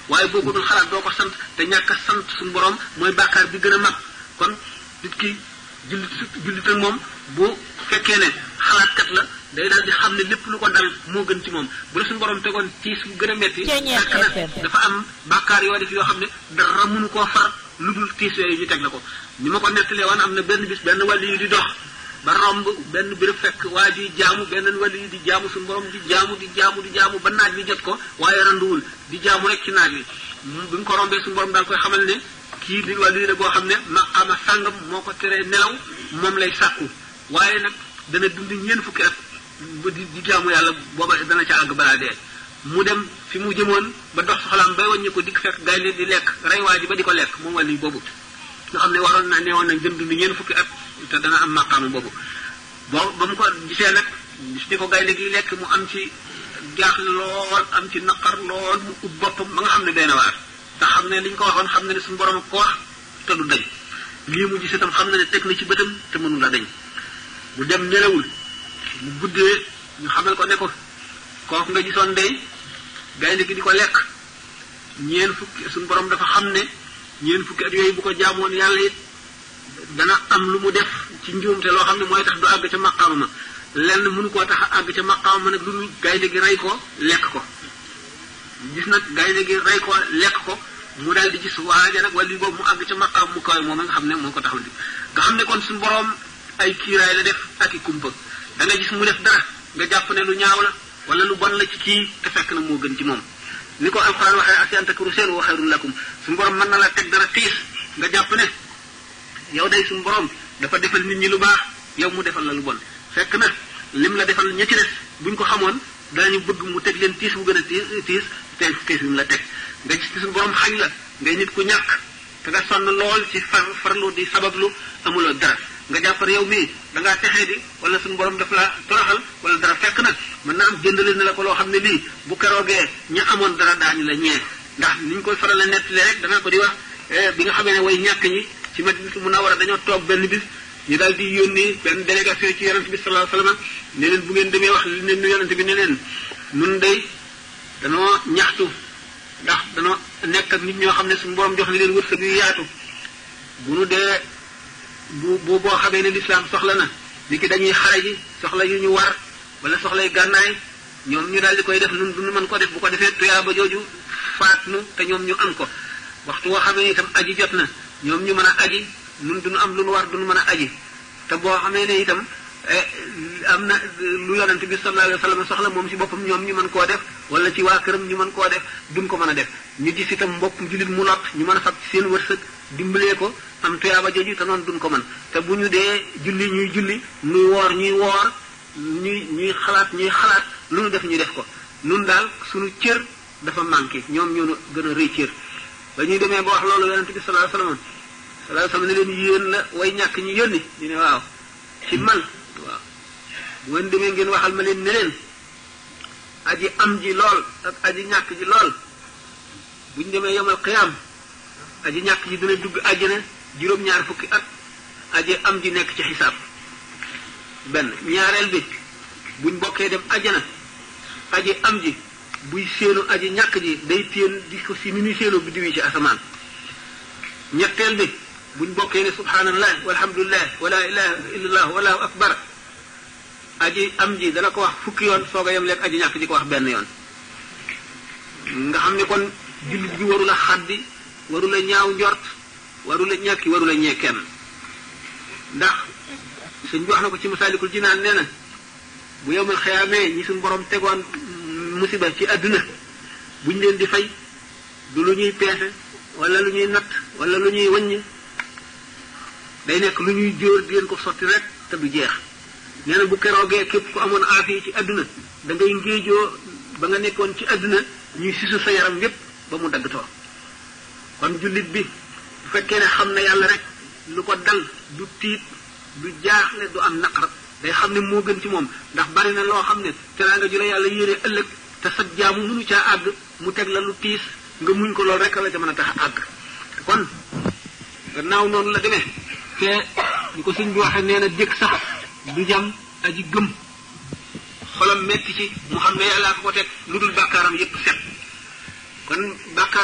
waaye boo ko dul xalaat doo ko sant te ñàkk a sant suñu borom mooy bàkkaar bi gën a mag kon nit ki jullit jullit ak moom bu fekkee ne xalaatkat la day daal di xam ne lépp lu ko dal moo gën ci moom bu la suñu borom tegoon tiis bu gën a metti fekk na dafa am bàkkaar yoo def yoo xam ne dara mënu koo far lu dul tiis yooyu ñu teg la ko ni ma ko nettalee woon am na benn bis benn wàll yu di dox ba romb benn béréb fekk waa ji jaamu benn wàll yu di jaamu suñu borom di jaamu di jaamu di jaamu ba naaj bi jot ko waaye randuwul di jaamu rek ci naaj bi bi mu ko rombee suñu borom daal koy xamal ne kii di wàllu yi la boo xam ne maqaama sàngam moo ko teree nelaw moom lay sàkku waaye nag dana dund ñeen fukki at ba di di jaamu yàlla booba dana ca àgg balaa dee mu dem fi mu jëmoon ba dox soxlaam bay wàññi ko dikk fekk gaynde di lekk rey waa ji ba di ko lekk moom wàllu yi boobu nga xam ne waroon na neewoon nañ gën dund ñeen fukki at te dana am maqaama boobu boo ba mu ko gisee nag gis di ko gaynde gi lekk mu am ci jaaxle lool am ci naqar lool mu ub boppam ba nga xam ne benn waar te xam ne li ñu ko waxoon xam ne ne suñu borom ko wax te du dañ lii mu gis itam xam ne ne teg na ci bëtam te mënu la dañ mu dem nelawul mu guddee ñu xamal ko ne ko kooku nga gisoon day gaynde gi di ko lekk ñeen fukki suñu borom dafa xam ne ñeen fukki at yooyu bu ko jaamoon yàlla it dana am lu mu def ci njuumte loo xam ne mooy tax du àgg ca maqaama ma lenn mënu koo tax a àgg ca maqaama ma nag lu dul gaynde gi rey ko lekk ko gis nag gaynde gi rey ko lekk ko mu daal di gis waaja nag wala boobu mu àgg ca maqaam mu kaw moom nga xam ne moo ko taxal di nga xam ne kon suñu borom ay kiiraay la def ak i kumpa da nga gis mu def dara nga jàpp ne lu ñaaw la wala lu bon la ci kii te fekk na moo gën ci moom ni ko alxuraan waxee asi an takru seen wa xayrun lakum suñu borom mën na la teg dara tiis nga jàpp ne yow day suñu borom dafa defal nit ñi lu baax yow mu defal la lu bon fekk na lim la defal ña ci des buñ ko xamoon daañu bëgg mu teg leen tiis bu gën a tiis tiis te tiis bi mu la teg nga gis ci suñu borom xañ la ngay nit ku ñàkk te nga sonn lool ci far farlu di sabablu amuloo dara nga jàppar yow mii da ngaa texee di wala suñu borom daf la toroxal wala dara fekk nag mën naa am jëndale na la ko loo xam ne lii bu keroogee ña amoon dara daañu la ñee ndax ni ñu koy faral a nettalee rek danaa ko di wax bi nga xamee ne way ñàkk ñi ci Madinatu Munawwara dañoo toog benn bis ñu daal di yónni benn délégation ci yonent bi sallallahu alayhi wasallam ne leen bu ngeen demee wax li ne nu yonent bi ne leen nun day danoo ñaxtu ndax danoo nekk ak nit ñoo xam ne suñu borom jox na leen wërsëg yu yaatu bu nu dee bu bu boo xamee ne lislaam soxla na ni ki dañuy xare ji soxla yu ñu war wala soxlay gànnaay ñoom ñu daal di koy def nun du nu mën ko def bu ko defee tuyaaba jooju faat nu te ñoom ñu am ko waxtu woo xamee itam aji jot na ñoom ñu mën a aji nun duñu am lu nu war duñu mën a aji te boo xamee ne itam am na lu yonent bi sallallahu alayhi wa sallam soxla moom ci boppam ñoom ñu mën koo def wala ci waa këram ñu mën koo def duñ ko mën a def ñu gis itam mbokk jullit mu lot ñu mën a fab ci seen wërsëg dimbalee ko am tuyaaba jooju te noonu duñ ko mën te bu ñu dee julli ñuy julli nuy woor ñuy woor ñuy ñuy xalaat ñuy xalaat lu nu def ñu def ko nun daal suñu cër dafa manqué ñoom ñoo gën a rëy cër ba ñuy demee ba wax loolu yonent bi sallallahu alayhi wa sallam sallallahu alayhi wa sallam ne leen yéen la way ñàkk ñi yónni ñu ne waaw ci man waaw bu ngeen demee ngeen waxal ma leen ne leen aji am ji lool ak aji ñàkk ji lool buñ demee yomal xiyaam aji ñàkk ji dina dugg àjjana juróom-ñaar fukki at aji am ji nekk ci xisaab benn ñaareel bi buñ bokkee dem àjjana aji am ji buy séenu aji ñàkk ji day téen di ko si ni ñuy séenoo biddiw yi ci asamaan ñetteel bi buñ bokkee ne subhanallah walhamdulillah wala ilaha illallah wallahu akbar aji am ji dana ko wax fukki yoon soog a yem lekk aji ñàkk ji ko wax benn yoon nga xam ne kon jullit bi warula xaddi warula ñaaw njort warula ñàkki warula ñee kenn ndax suñ bi wax na ko ci masaalikul jinaan nee na bu yowmal xiyaamee ñi suñ borom tegoon musiba ci àdduna buñ leen di fay du lu ñuy peese wala lu ñuy natt wala lu ñuy wàññi day nekk lu ñuy jóor di leen ko sotti rek te du jeex nee na bu keroogee képp ku amoon aafiya ci àdduna da ngay ngéejoo ba nga nekkoon ci àdduna ñuy sisu sa yaram yépp ba mu dagg too kon jullit bi bu fekkee ne xam na yàlla rek lu ko dal du tiit du jaaxle du am naqar day xam ne moo gën ci moom ndax bari na loo xam ne teraanga ju la yàlla yéene ëllëg te sa jaamu mënu caa àgg mu teg la lu tiis nga muñ ko loolu rek la ca mën a tax a àgg kon gannaaw noonu la demee te ñu ko sëñ bi waxee nee na jëkk sax du jam aji gëm xolam metti ci mu xam ne yàllaa ko ko teg lu dul bàkkaaram yépp set kon bàkkaar